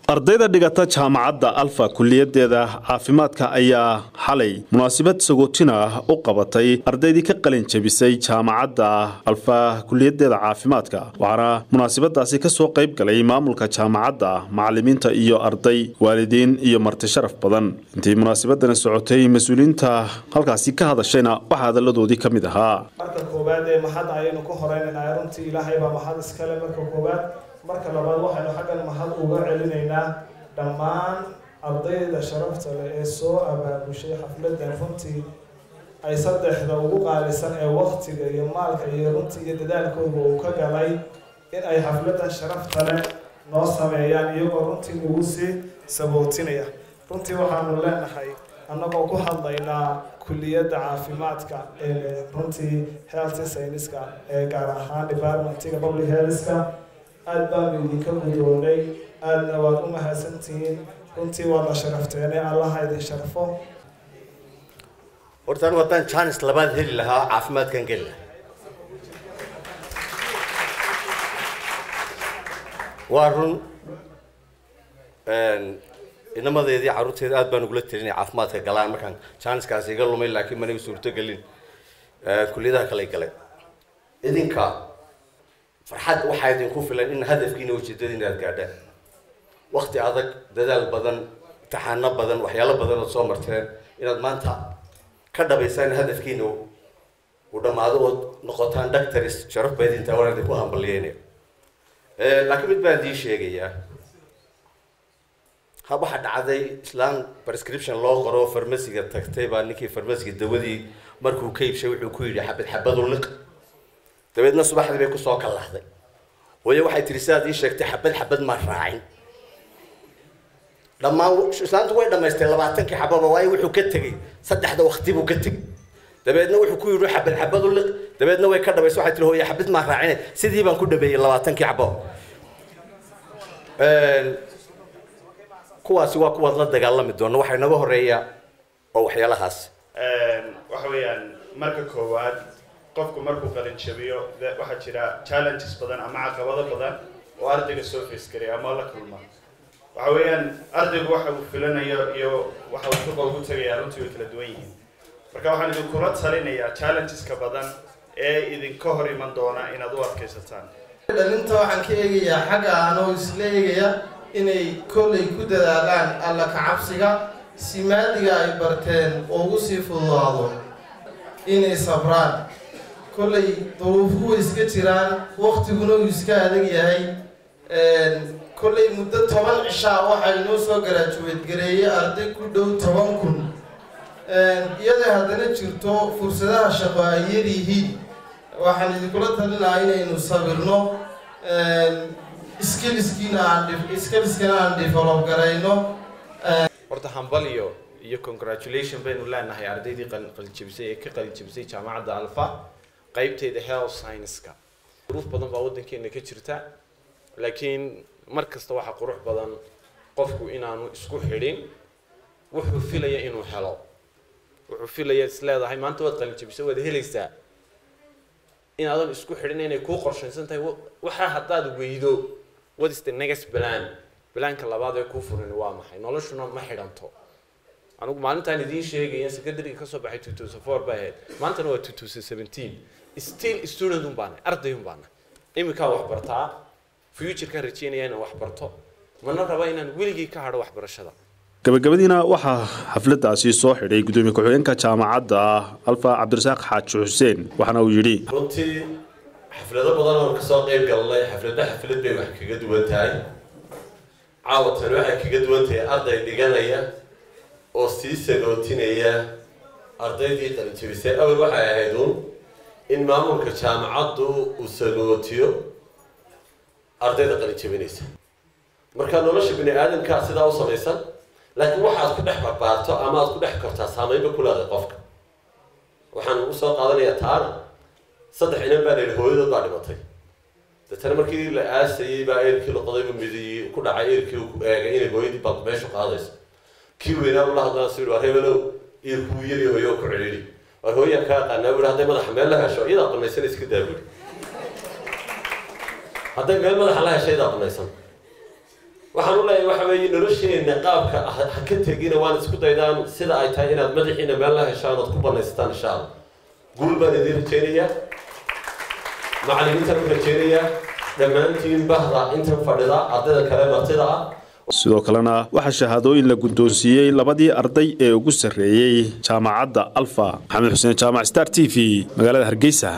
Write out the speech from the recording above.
ardayda dhigata jaamacadda alfa kuliyadeeda caafimaadka ayaa xalay munaasabad sagootina ah u qabatay ardaydii ka qalin jebisay jaamacadda alfa kuliyadeeda caafimaadka waxaana munaasabadaasi kasoo qayb galay maamulka jaamacadda macalimiinta iyo arday waalidiin iyo marti sharaf badan intii munaasabadani socotay mas-uuliyiinta halkaasi ka hadashayna waxaa hadalladoodii ka mid ahaa marka koowaad ee mahad ayaynu ku horeynaynaa runtii ilaahay baa mahad iskale marka koowaad marka labaad waxaynu xaggan mahad uga celinaynaa dhammaan ardayda sharafta leh ee soo abaabushay xafladan runtii ay saddexda ugu qaalisan ee waktiga iyo maalka iyo runtii iyo dadaalkooda uu ka galay in ay xafladan sharafta leh noo sameeyaan iyagoo runtii nagu sii sabootinaya runtii waxaanu leenahay annagoo ku hadlaynaa kuliyadda caafimaadka ee runtii health scienceska ee gaar ahaan departmentiga public healthka aada baanu idinka gudoonay aadna waad u mahadsantihiin runtii waad la sharafteene allaha idin sharfo horta anigu haddaan jaanis labaad heli lahaa caafimaadkan geli lahaa waa run inamadeedii carruurteeda aad baan ugula telinay caafimaadka galaan markaan jaaniskaasi iga lumay laakiin maniga suurto gelin kuliyadaha kale galay idinka farxad waxaa idinku filan in hadafkiina ujeedadiina aad gaadhaan wakti adag dadaal badan imtixaano badan waxyaalo badan ood soo marteen inaad maanta ka dhabaysaan hadafkiina uu dhammaado ood noqotaan doctors sharaf baa idintaa waan idinku hambalyeynaya laakiin mid baan idiin sheegayaa ha waxaa dhacday islaan prescription loo qoro farmasiga tagtay baa ninkii farmasiga dawadii markuu ka iibshay wuxuu ku yidhi xabad xabadu liq dabeedna subaxdii bay kusoo kallahday hooye waxay tihi sidaad ii sheegtay xabad xabad maa raacin dhammaan islaantu way dhamaystay labaatankii xababa waayo wuxuu ka tegey saddexda wakti buu ka tegey dabeedna wuxuu ku yidhi xabad xabad u liq dabeedna way ka dhamaysa waxay tihi hooye xabad maa raacine sidii baan ku dhameeyey labaatankii xababa kuwaasi waa kuwaad la dagaalami doona waxaa inaga horeeya oo waxyaalahaas waxa weeyaan marka koowaad qofku markuu qalin jabiyo waxaa jira challenges badan ama caqabado badan oo ardayga soo face garaya ama la kulma waxa weeyaan ardaygu waxa uu filanayo iyo waxa uu suqa ugu tegaya runtii way kala duwan yihiin marka waxaan idinkula talinayaa challengeska badan ee idinka hor iman doona inaad u adkaysataan dhalinta waxaan ka eegayaa xagga anoo isla eegaya inay kollay ku dadaalaan alla kacabsiga si maadiga ay barteen oo ugu sii fududaado inay sabraan kollay duruufuhu way iska jiraan waktiguna uu iska adag yahay kollay muddo toban cishaa waxaa inoo soo garaajuweed gareeyay arday ku dhow toban kun iyadoo haddana jirto fursadaha shaqo ay yar yihiin waxaan idinkula talinahaa inaynu sabirno skiliskiina aan skiliskana aan develop garayno horta hambaliyo iyo congratulation baynu leenahay ardaydii qalinjabisay ee ka qalinjabisay jaamacadda alfa qaybteeda health science-ka duruuf badan baa waddankeena ka jirta laakiin mar kasta waxaa qurux badan qofku inaanu isku xidhin wuxuu filaya inuu helo wuxuu filaya is leedahay maanta waad qalinjabisay waad helaysaa inaadan isku xidhin inay kuu qorshaysan tahay waxaa haddaad weydo what is the next plan balaanka labaad ee kuu furin waa maxay noloshuna ma xidhanto anigu maalintaan idiin sheegaya secondary kasoo baxay two thousand four bay ahayd maantana waa two thousand seventeen still student un baana arday un baana iminkaa wax bartaa futurekaan rajeynaya inaan wax barto mana raba inaan weligii ka hadho waxbarashada gabagabadiina waxaa xafladaasi soo xidhay gudoomiye ku-xigeenka jaamacadda alfa cabdirasaaq xaaji xuseen waxaana uu yidhi runtii xaflado badan oon kasoo qayb galnay xaflada xaflad bay wax kaga duwan tahay caawatan waxay kaga duwan tahay arday dhiganaya oo sii sagootinaya ardaydii qalinjabisay awal waxay ahayd uun in maamulka jaamacaddu uu sagootiyo ardayda qalinjabinaysa marka nolosha bini aadamkaa sidaa u samaysan laakiin waxaad ku dhex barbaarto ama aad ku dhex kortaa saameynba ku leeday qofka waxaan u soo qaadanayaa taana saddex inan baa layidhi hooyadood baa dhimatay deetana markii la aasayey baa eerkii loqodayba midi ku dhacay eerkii ku eegay inay hooyadii baa meeshu qaadayso kii weynaa ula hadlana si war hebelow eerkuu yari hooyo ku celili war hooyaan kaa aqaanaa bui hadday madaxa meel la hesho iyadaa qanaysan iska daa buri hadday meel madaxa la hesho iyadaa qanaysan waxaan u leeyahay waxa weeye nolosheenna qaabka ha ka tegina waan isku daydaan sida ay tahay inaad madaxiina meel la heshaan ood ku banaysataan insha allah guul baan idin rajeynayaa macallimiintaan u rajeynayaa dhammaantiin bahda intan fadhida ardayda kale martida ah sidoo kalena waxaa shahaadooyin la guddoonsiiyey labadii arday ee ugu sarreeyey jaamacadda alfa maxamed xuseen jaamac star t v magaalada hargeysa